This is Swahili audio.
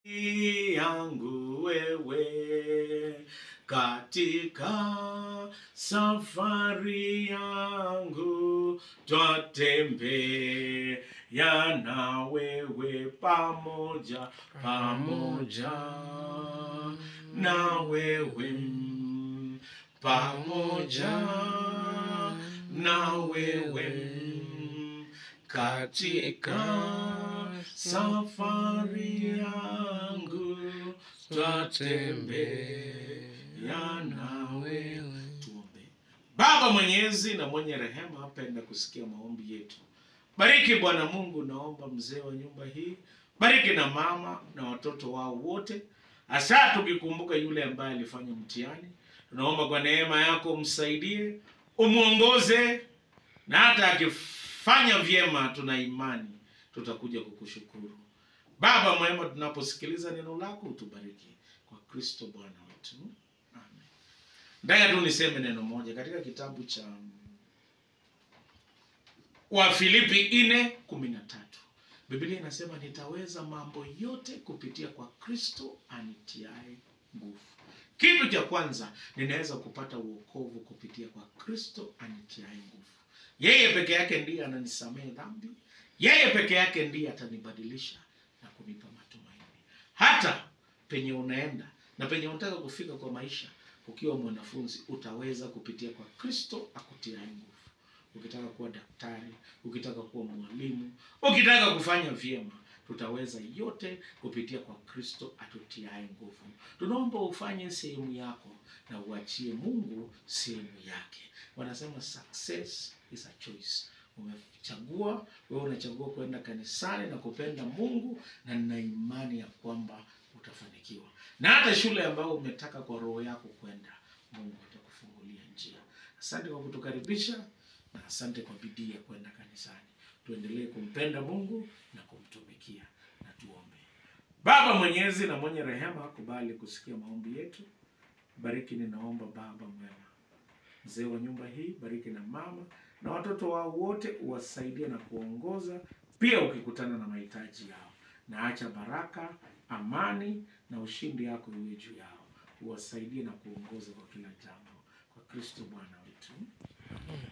yangu wewe katika safari yangu twatembea na wewe pamoja pamoja na wewe pamoja na wewe katika safari yangu twatembea na wewe. Tuombe. Baba mwenyezi na mwenye rehema, apenda kusikia maombi yetu. Bariki Bwana Mungu, naomba mzee wa nyumba hii, bariki na mama na watoto wao wote, hasa tukikumbuka yule ambaye alifanya mtihani. Tunaomba kwa neema yako umsaidie, umwongoze, na hata akifanya vyema, tuna imani tutakuja kukushukuru. Baba mwema, tunaposikiliza neno lako utubariki kwa Kristo Bwana wetu, amen. Nataka tu niseme neno moja katika kitabu cha Wafilipi nne kumi na tatu Biblia inasema nitaweza mambo yote kupitia kwa Kristo anitiae nguvu. Kitu cha kwanza, ninaweza kupata uokovu kupitia kwa Kristo anitiae nguvu. Yeye peke yake ndiye ananisamehe dhambi, yeye peke yake ndiye atanibadilisha na kunipa matumaini. Hata penye unaenda na penye unataka kufika kwa maisha, ukiwa mwanafunzi, utaweza kupitia kwa Kristo akutiae nguvu. Ukitaka kuwa daktari, ukitaka kuwa mwalimu, ukitaka kufanya vyema, tutaweza yote kupitia kwa Kristo atutiae nguvu. Tunaomba ufanye sehemu yako na uachie Mungu sehemu yake. Wanasema success is a choice. Umechagua wewe, unachagua kwenda kanisani na kupenda Mungu, na nina imani ya kwamba utafanikiwa. Na hata shule ambayo umetaka kwa roho yako kwenda, Mungu atakufungulia njia. Asante kwa kutukaribisha na asante kwa bidii ya kwenda kanisani. Tuendelee kumpenda Mungu na kumtumikia, na tuombe. Baba mwenyezi na mwenye rehema, kubali kusikia maombi yetu. Bariki, ninaomba Baba mwema, mzee wa nyumba hii, bariki na mama na watoto wao wote, uwasaidie na kuongoza, pia ukikutana na mahitaji yao, na acha baraka, amani na ushindi yako iwe juu yao, uwasaidie na kuongoza kwa kila jambo, kwa Kristo Bwana wetu.